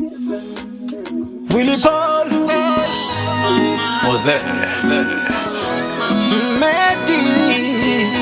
Willy Paul Mose Medi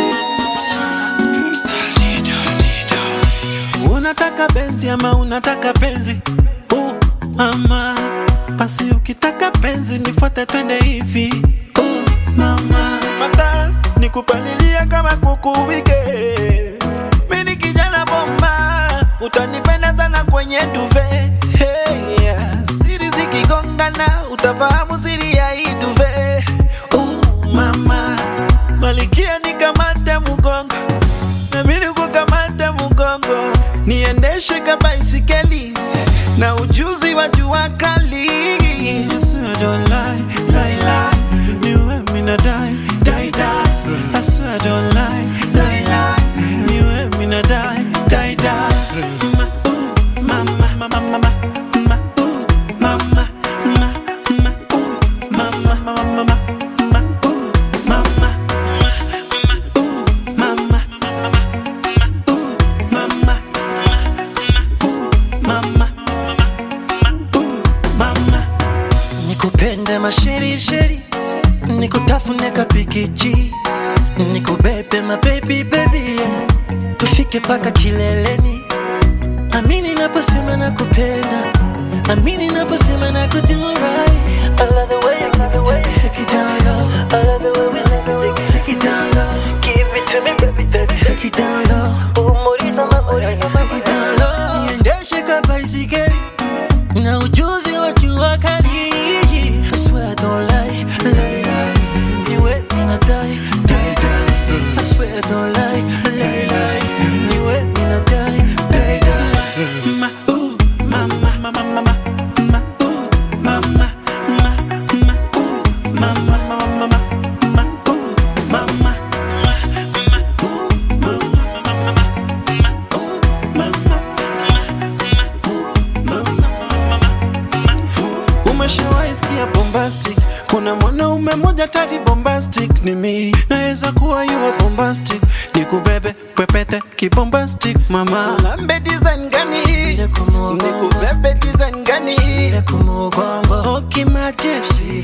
Unataka benzi ama unataka penzi uh, mama basi ukitaka penzi nifuate twende hivi uh, mama mata nikupalilia kama kuku wike mini kijana bomba utanipenda sana kwenye duve hey, yeah. siri zikigongana utafahamu siri ya hii duve uh, mama malikia nikamate mgongo nami nikukamate mgongo niendeshe kabaisikeli na ujuzi wa jua kali I swear I don't lie, lie, lie. Niwe mina die, die, die. I swear I don't lie, lie, lie. Niwe mina die, die, die. Ma, ooh, mama, mama, mama, ma, ooh, mama, ma, ma, ooh, mama, mama, mama, ma, ooh, mama, ma, ma, ooh, mama, mama, mama, mama, nikupende masherisheri nikutafune kapikichi nikubebe mabebi bebi yeah. tufike paka kileleni amini naposema nakupenda amini naposema nakujurai I love the way you give it to me, take it down low. I love the way we take it, take it, take it down low. Give it to me, baby, baby, take it down low. Umuriza mama, take it down low. Niendeshe kabaisikeli na ujuzi wa jua kali. I swear I don't lie, lie, lie. Niwe mina die, die, die. I swear I don't lie, lie, lie. Niwe mina die, die, die. Ma, ooh, mama, mama, mama, ma, ooh, mama, ma, ma, ooh, mama, mama, mama, ma, ooh, mama, ma, ma, ooh, mama, mama, mama, ma, ooh, mama, ma, ma, ooh, umeshawahi sikia bombastic kuna mwanaume moja tadi bombastic ni mi naweza kuwa yuwa bombastic nikubebe pepete kibombastic mama lambe design gani nikubebe design gani okimajesty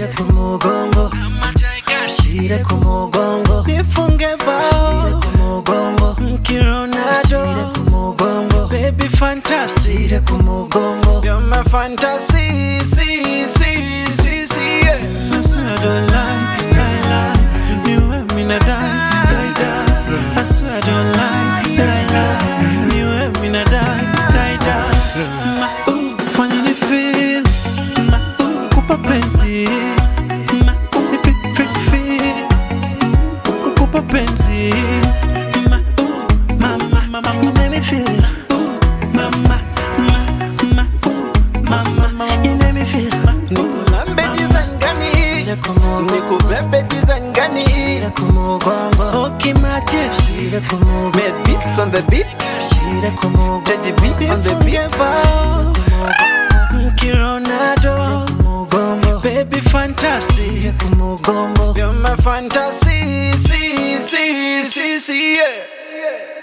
nifunge bao mkironado baby fantasy You're my fantasy, see, see, see, see, yeah. I swear I don't lie, lie, lie. Niwe mina die, die, die. I swear I don't lie, lie, lie. Niwe mina die, die, die. Ma, ooh, fanya ni feel. Ma, ooh, kupa penzi. Ma, ooh, fi, fi, fi. Kukupa penzi. Ma, ooh, mama, mama, you make me feel. Ooh, mama, ma, ma, ooh, mama, mama, you make me feel. Nikulambe design gani? Nikubebe design gani? Okay, majesty. Made beats on the beat. Teddy beat on the beat. Kironado. Baby fantasy. You're my fantasy. See, see, see, see, yeah.